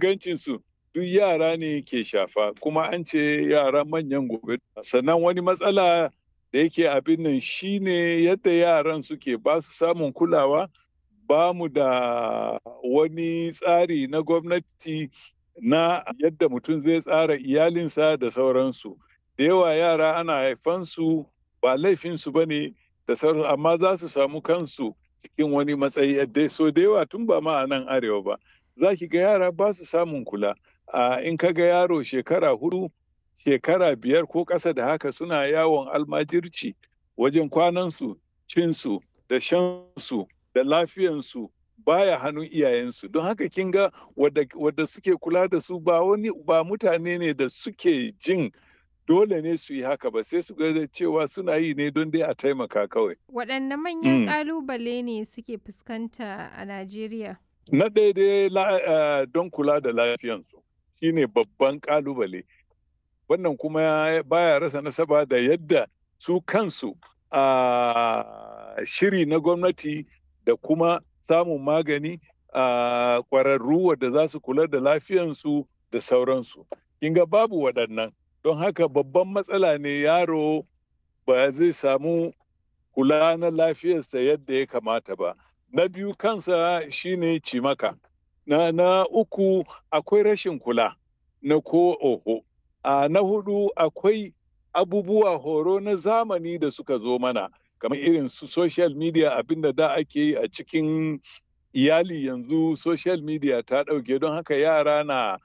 ingancinsu duk yara ne ke shafa kuma an ce yara manyan gobe sannan wani matsala da yake abin nan shine yadda yaran suke ba su samun kulawa ba mu da wani tsari na gwamnati na yadda mutum zai tsara iyalinsa da sauransu da yawa yara ana haifansu ba laifinsu ba ne da sauransu amma za su samu kansu cikin wani matsayi yadda so da yawa tun ba ma a nan arewa ba za ki ga yara ba su samun kula in ka ga yaro shekara hudu shekara biyar ko ƙasa da haka suna yawon almajirci wajen kwanansu cinsu da shansu da lafiyansu baya hannun iyayensu don haka kin ga wadda suke kula da su ba wani ba mutane ne da suke jin dole ne su yi haka ba sai su ga cewa suna yi ne don dai a taimaka kawai. Waɗanne manyan ƙalubale ne suke fuskanta a Najeriya? Na daidai don kula da lafiyansu shine babban ƙalubale. Wannan kuma baya rasa nasaba da yadda su kansu a shiri na gwamnati da kuma samun magani a ƙwararru wadda za su kula da lafiyansu da sauransu. Kinga babu waɗannan. Don haka babban matsala ne yaro ba zai samu kula na lafiyarsa yadda ya kamata ba. Na biyu kansa shine cimaka. Na, na uku akwai rashin kula na ko oho. A na hudu akwai abubuwa horo na zamani da suka zo mana. kamar irin su social media abinda da ake yi a cikin iyali yanzu social media ta ɗauke don haka yara na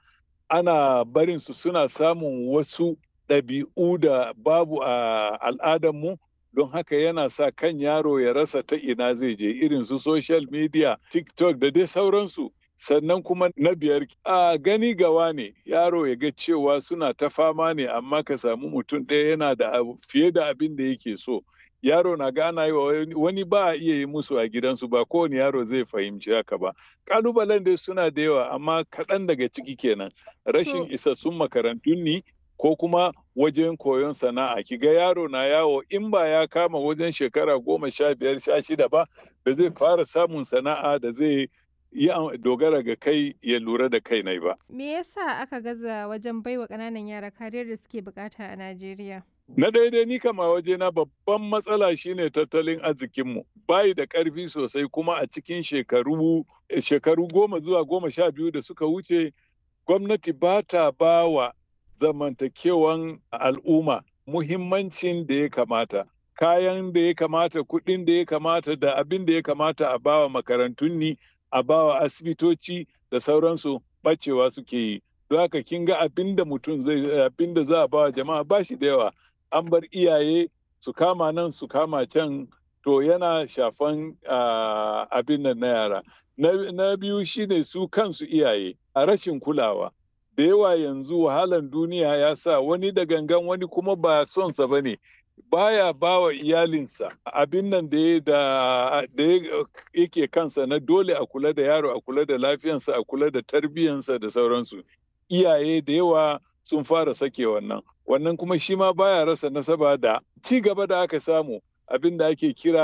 ana barin su suna samun wasu ɗabi'u da babu a al'adarmu don haka yana sa kan yaro ya rasa ta ina zai je irin su social media tiktok da dai sauransu sannan kuma na biyar a gani gawa ne yaro ya ga cewa suna ta fama ne amma ka samu mutum ɗaya yana da fiye da abin da yake so yaro na gana yi wa wani ba a iya yi musu a gidansu ba kowane yaro zai fahimci haka ba kalubalen dai suna da yawa amma kaɗan daga ciki kenan rashin isassun makarantun ni ko kuma wajen koyon sana'a ki ga yaro na yawo in ba ya kama wajen shekara goma sha biyar sha shida ba ba zai fara samun sana'a da zai yi dogara ga kai ya lura da kai nai ba. Me yasa aka gaza wajen baiwa ƙananan yara kariyar da suke bukata a Najeriya? Na daidai ni kama waje na babban matsala shine tattalin arzikinmu. Bayi da ƙarfi sosai kuma a cikin shekaru shekaru goma zuwa goma sha biyu da suka wuce gwamnati ba ta ba wa zamantakewan al'umma muhimmancin da ya kamata. Kayan da ya kamata, kuɗin da ya kamata da abin da ya kamata a bawa makarantun ni, a bawa asibitoci da sauransu ɓacewa suke yi. Don haka kin ga abin da mutum zai abin da za a bawa jama'a ba shi da yawa. an bar iyaye su kama nan su kama can to yana shafan abin nan na yara na biyu shine su kansu iyaye a rashin kulawa da yawa yanzu wahalan duniya ya sa wani da gangan wani kuma ba sonsa ba ne baya ba wa iyalinsa abin nan da yake kansa na dole a kula da yaro a kula da lafiyansa a kula da tarbiyyansa da sauransu iyaye da yawa sun fara sake wannan wannan kuma shi ma baya rasa nasaba da ci gaba da aka samu abin da ake kira